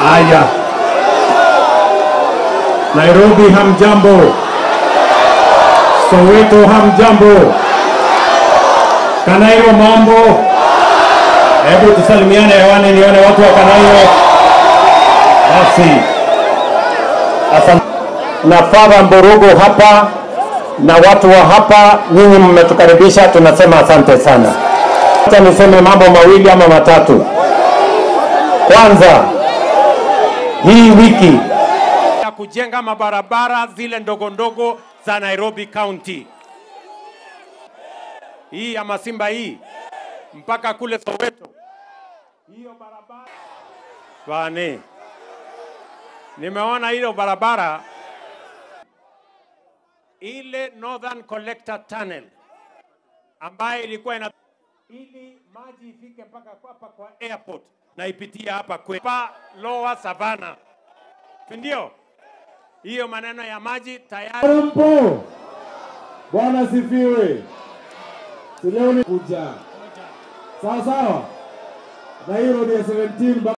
Haya, Nairobi hamjambo, Soweto hamjambo, Kanairo mambo. Hebu tusalimiane hewani, nione watu wa Kanairo. Basi, asante na Father Mburugu hapa na watu wa hapa, nyinyi mmetukaribisha, tunasema asante sana. Acha niseme mambo mawili ama matatu. Kwanza, hii wiki ya kujenga mabarabara zile ndogo ndogo za Nairobi County, hii ya Masimba hii mpaka kule Soweto, hiyo barabara bane, nimeona hiyo barabara ile Northern Collector Tunnel ambayo ilikuwa ina ili maji ifike mpaka hapa kwa airport na ipitie hapa kwa Lower Savannah, si ndio? Hiyo maneno ya maji tayari Mpo. Bwana sifiwe. Si leo ni kuja. Sawa sawa. Na hiyo road ya 17